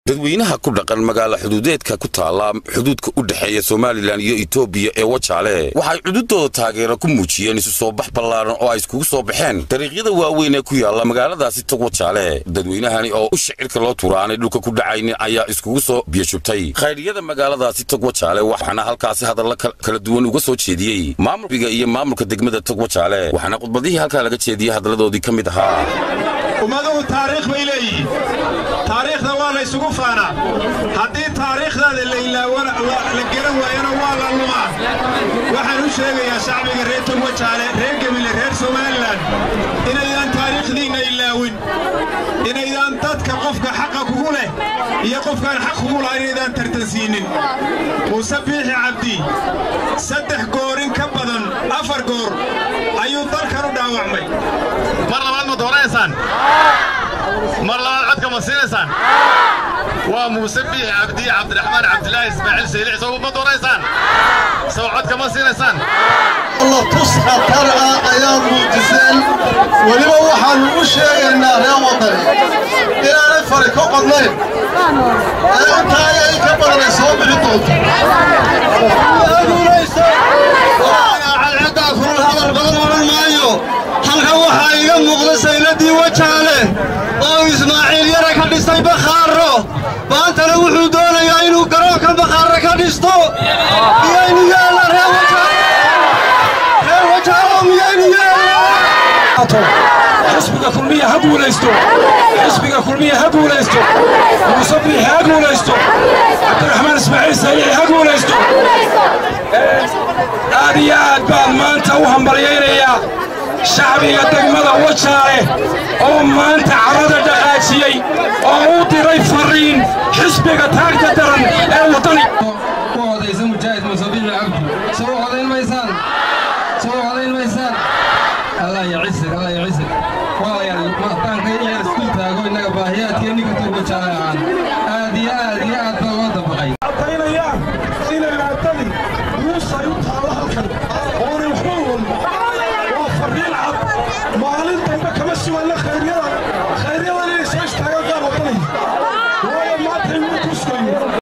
dadweynaha ku dhaqan magaala xuduudeedka ku taalla xuduudka u dhexeeya somalilan iyo etoobiya ee wajaale waxay cududooda taageero ku muujiyeen isu soo bax ballaaran oo ay iskugu soo baxeen dariiqyada waaweyn ee ku yaalla magaaladaasi tog wajaale dadweynahani oo u shicirka loo turaanay dhulka ku dhacaynin ayaa iskugu soo biyashubtay khayriyada magaaladaasi tog wajaale waxaana halkaasi hadalla kala duwan uga soo jeediyey maamulkiga iyo maamulka degmada tog wajaale waxaana khudbadihii halkaa laga jeediyey hadalladoodii ka mid ahaa ummaduhu taariikh bay leeyihiin taariikhda waa la ysugu faanaa haddii taariikhdaada la ilaawana la gelan waayana waa la lumaa waxaan u sheegayaa shacbiga reer togwajaale reer gemile reer somalilan inaydaan taariikhdiinna ilaawin inaydaan dadka qofka xaqa kugu leh iyo qofkaan xaq kugu laha inaydaan tartansiinin muuse biixi cabdi saddex goorin ka badan afar goor ayuu dalkan u dhaawacmay mar labaad ma doonaysaan mar labaad codka ma siinaysaan waa muuse biixi cabdi cabdiraxmaan cabdilaahi ismaaciil saylic soo ma doonaysaan soo codka ma siinaysaan alla tus khatar ah ayaad muujiseen weliba waxaannu u sheegaynaa reer waddani inaanay fari ka qodnayn ee intaaga in ka badanay soo bixi doonto cadceeddaa kurul hadal badan odhan maayo halkan waxaa iga muuqda sayladii wajaale oo ismaaciil yara ka dhistay bakhaaro maantana wuxuu doonayaa inuu garoonka bakhaarre ka dhisto miyaynu yeelna reer reer wajaalo miyaynu yeelna xisbiga kulmiya ha guulaysto xisbiga kulmiya ha guulaysto muuse biixi ha guulaysto cabdiraxmaan ismaaciil saylici ha guulaysto aad iyo aad baan maanta u hambalyaynayaa shacbiga degmada wajaale oo maanta carada dhaqaajiyey oo u diray farriin xisbiga taagta daran ee waddani ku odaysa mujaahid muuse biixi cabdi soo odayn maysaan soo odayn maysaan allah ya cisir allah ya cisir walaalayaal mahtaanka in yar isku taago innaga baahiyaadkee ninka turbajaale ahaan aad iyo aad iyo aad baa loo dabaqay adkaynayaan inay maatadii muusay u